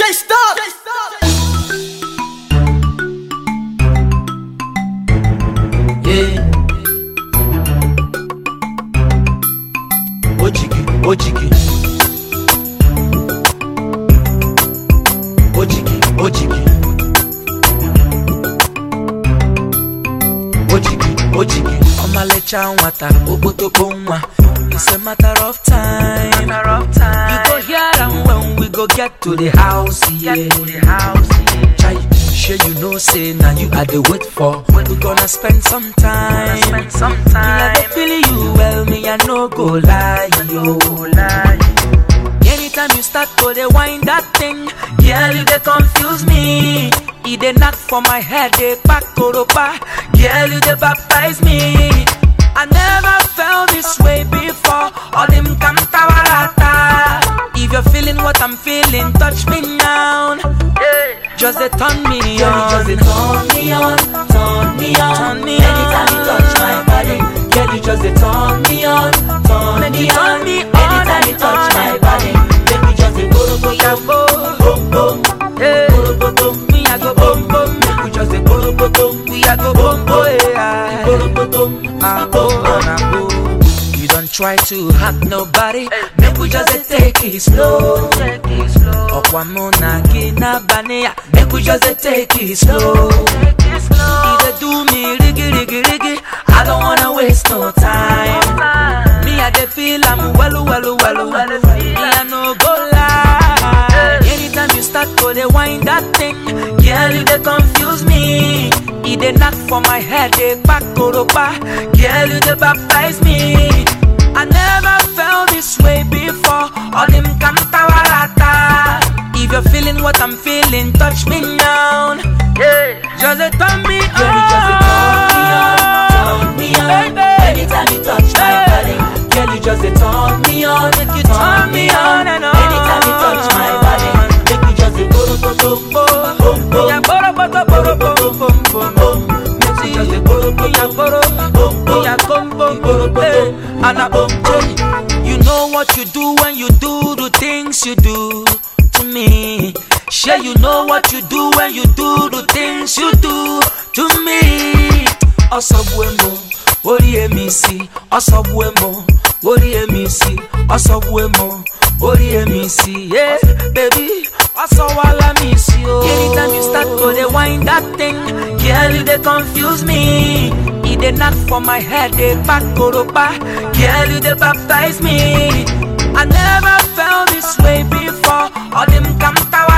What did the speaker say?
stop. Yeah. Ojigi, ojigi. Ojigi, ojigi. Ojigi, ojigi. Ọmalịcha nwata, okpotokpo nwa. It's a matter of time. Matter of time. You go hear am when we go get to the house, yeah. Get to the house. Chai, sure you know say now you are the wait for. We gonna spend some time. Spend some Me I dey time. feel you well, me I no go lie, yo. Lie. Anytime you start to dey wind that thing, girl you dey confuse me. E dey knock for my head, dey pack koropa. Girl you dey baptize me. I never felt this way before. All them kantawarata. If you're feeling what I'm feeling, touch me now. Yeah. Just dey turn me Girl, you on. just dey turn me on, turn me on. Turn me Anytime you on. touch my body, girl, you just dey turn me on, turn Make me you turn on. me on Anytime you and touch on my and body, make me just dey go go Yeah, go boom, boom boom, hey. go go boom. Me I go boom boom, Make we just dey go go boom, we I go boom boom, yeah. go go boom, Ah, boom oh, boom. ah, oh. You don't try to hurt nobody. Make we just dey take it slow. Take it slow. Ọkwa mụ na gị n'abalị ya. Make we just dey take it slow. Take it E slow. dey do me rigi rigi rigi. I don't wanna waste no time. Time. Me I dey feel am well well well well. well, feel Me I no go lie. Anytime you start to dey wind that thing, girl you dey confuse me. E dey knock for my head, dey pack koropa. Girl you dey baptize me. I never felt this way before. All them kantawarata. If you're feeling what I'm feeling, touch me now. Yeah. Just dey turn me on. Girl, you just dey turn me on, turn me on. Baby. Anytime you touch my Hey. body, girl, you just dey turn me on, Make you turn me on and on. Anytime you touch my body, make me just dey go go go boom boom boom. Yeah, boro, boro, boro, boro, boro, boro, boro. Make me just dey go go Yeah, go boro, boom boom. yeah, come, boom, boom, hey. And I bum, hey. You know what you do when you do the things you do to me. Sure, you know what you do when you do the things you do to me. Ọsọgbuemo, orí èmi sí. Ọsọgbuemo, orí èmi sí. Ọsọgbuemo, orí èmi sí. Yeah, baby, ọsọwala mi sí o. Anytime you start to dey wind that thing, girl you dey confuse me. E dey knock for my head, dey pack koropa. Girl you dey baptize me. I never felt this way before. All them kantawa